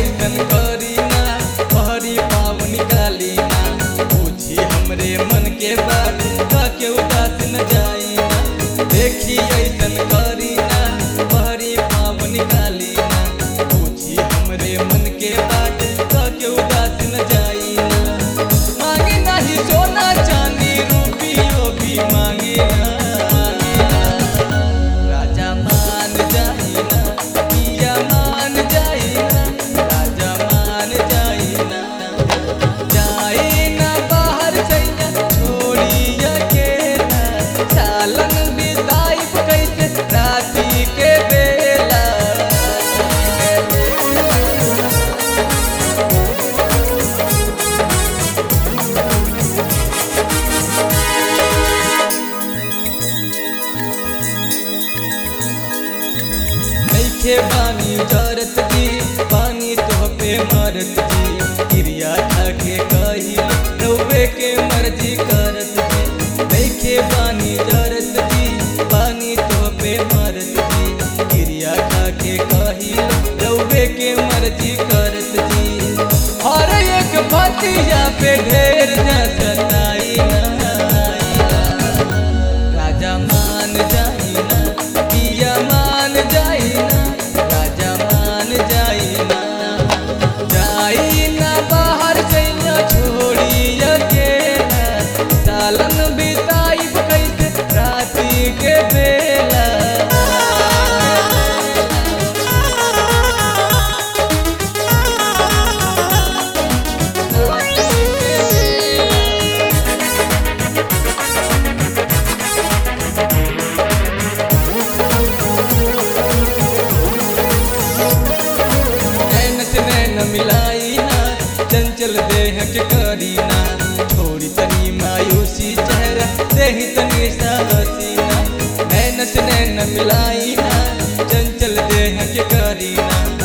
ऐसन करी ना पहरी पावन काली ना पूछी हमरे मन के बात का के उदास न जाई ना देखी ऐसन करी ना पहरी पावन काली ना पूछी हमरे मन के बात का के उदास न जाई ना मांगे नाही सोना चांदी रुपियो भी मांगे ना राजा मान जाई ना पिया मान जाई ना राजा मान जाई ना जाई ना बाहर सैया छोड़ी अकेला सालन बिताई कैसे राती के बेला नैखे पानी जरत जी पानी तो पे मरत जी क्रिया ठाके कही रउवे के मर्जी करत जी नैखे पानी जरत जी पानी तो पे मरत जी क्रिया ठाके कही रउवे के मर्जी करत जी हर एक भतिया पे ढेर न सताई ना राजा मान जाई ना पिया मान जाई ना राजा मान जाई ना जाई ना बाहर सैया छोड़ी अकेला सालन बिताई कैसे राती के बेला नैन से नैन मिलाई ना चंचल देह के करी ना थोड़ी तनी मायूसी चेहरा देही तनी सा हसीना नैन से नैन मिलाई ना चंचल देह के करी ना